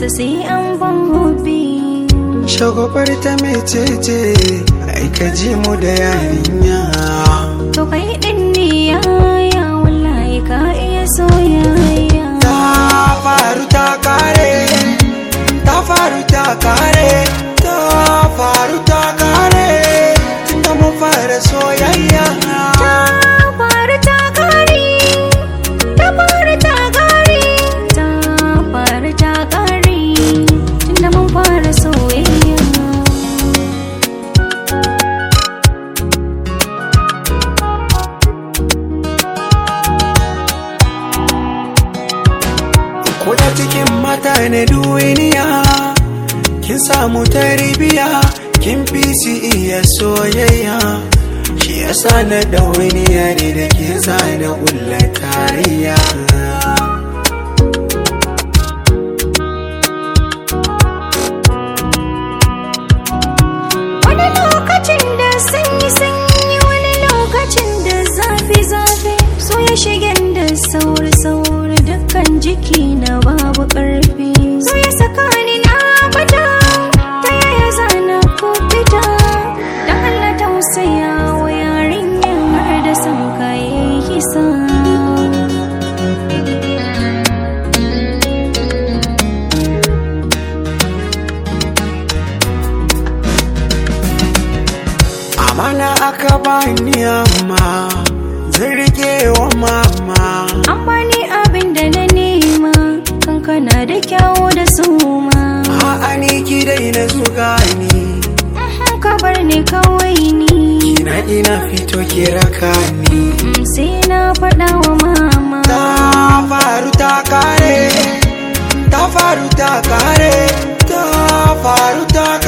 sa sai an ban hobi Shagwabar ta mecece ai ka ji mu da yarinya to kai din ne yaya wallahi ka iya soyayya Ta faru ta kare Ta faru ta kare Ta faru ta kare Tunda mun fara soyayya ta faru ta kare ta faru ta kare ta faru ta kare tunda mun fara soyayya Kuda cikin mata na duniya Kin samu tarbiya Kin fi su iya soyayya Shi yasa na ɗauniya ne da ke sa na ƙulla tarayya wani lokacin da sanyi sanyi wani lokacin da zafi zafi so ya shigen da sauri sauri dukkan jiki na babu karfi so ya saka ni na bata ta yaya zana ko fita dan Allah tausaya wa yarinyar har da san kayan kisa Amana aka bani amma Zan rike wa mama an bani abin da na nema kankana da kyawu da suma A'a ni ki dai na zuga ni Mhm, ka bar ni kawai ni Kina ina fito ki raka ni Mm, sai na faɗa wa mama Ta faru ta kare Ta faru ta kare Ta faru ta